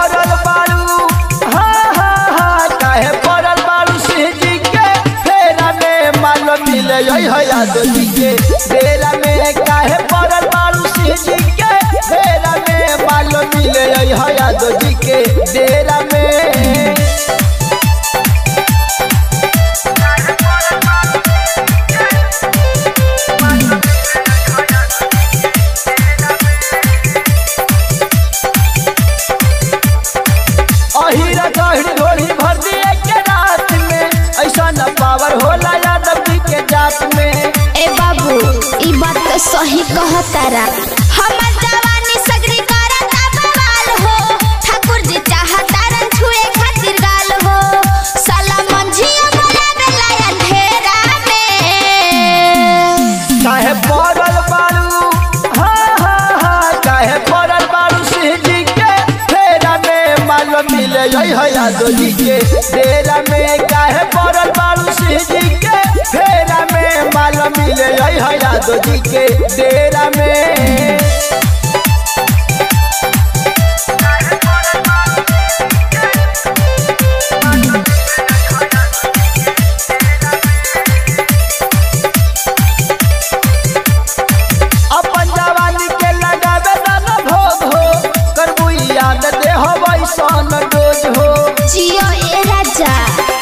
पड़ल बारू हाँ हाँ हाँ काहे पड़ल बारू सिंह जी के फेरा में माल मिले है यादव जी के डेरा में काहे पड़ल बारू सिंह जी के फेरा में माल मिले है यादव जी के डेरा में अहिरा गहिर ढोली भर दिए के रात में ऐसा न पावर होला यादव जी के जात में ए बाबू ई बात तो सही कहतारा हमर जवानी सगरी करता बवाल हो ठाकुर जी चाहतारन छुए खातिर गाल हो साला मंझिया बनावेला अंधेरा में काहे पड़ल बारू हाँ हाँ हाँ काहे पड़ल बारू सिंह जी के फेरा में माल मिले है यादव जी के डेरा में काहे पड़ल बारू सिंह जी के फेरा में माल मिले है यादव जी के डेरा में अपन जवानी के लगावे दाना भोग हो करबू याद दे हो वैसन डोज हो जियो ए राजा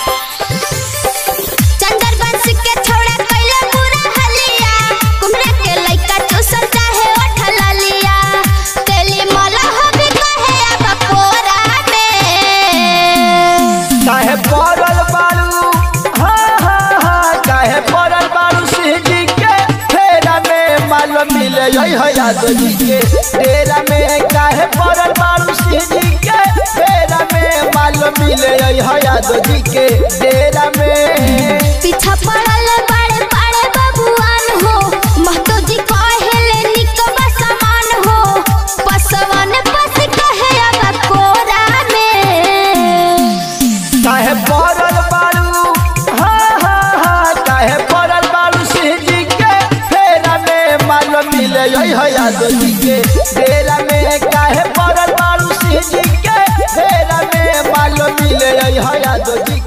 चंदर बंश के छोड़ा कैले पूरा हलिया कुमरा के लइका चूसल चाहे ओठला लिया तेली मला हबी कहे अब कोरा में काहे पड़ल बारू हाँ हाँ हाँ काहे पड़ल बारू सिंह जी के फेरा में माल मिले है यादव जी के डेरा में काहे पड़ल बारू सिंह जी के फेरा में माल मिले है यादव जी के डेरा में पीछा पड़ल बड़े बड़े बबुआन हो महतो जी कहेले निकबा समान हो पसवन पस कहे अब कोरा में काहे पड़ल बारू हाँ हाँ हाँ काहे पड़ल बारू सिंह जी के फेरा में माल मिले है यादव जी के डेरा में काहे पड़ल बारू सिंह जी के फेरा में माल मिले है यादव जी